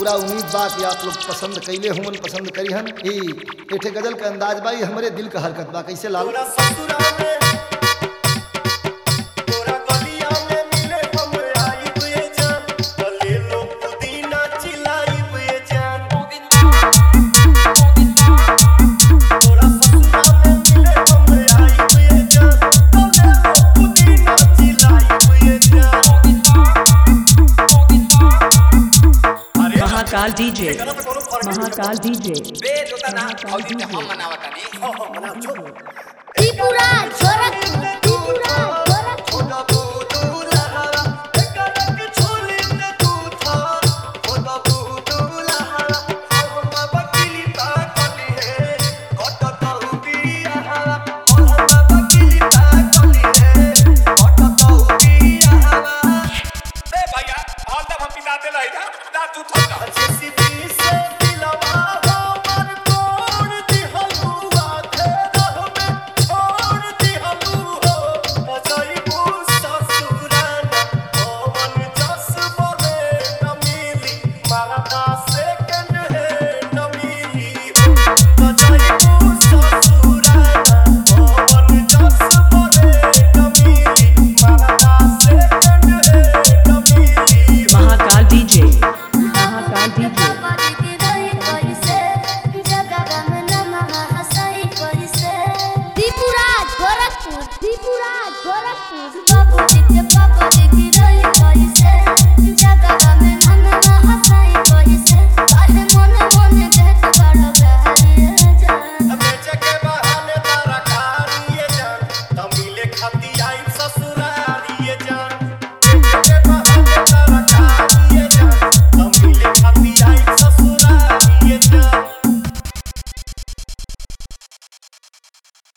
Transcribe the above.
पूरा उम्मीद बा कि आप लोग पसंद कैले हुमन पसंद करी हन ई एठे गजल का अंदाज बा ई हमरे दिल का हरकत बा कैसे लाल तोरा ससुरा में तोरा गलिया में मिले हम आइब ये जान भले लो पुदीना चिलाइब ये जान तोरा ससुरा में मिले हम आइब ये जान भले लो पुदीना चिलाइब ये जान अरे महाकाल डीजे एकरा पे कोनो फर्क नहीं महाकाल डीजे बे जोता ना औदी ते हम मनावतानी पड़ता। बनाओ, जो। त्रिपुरा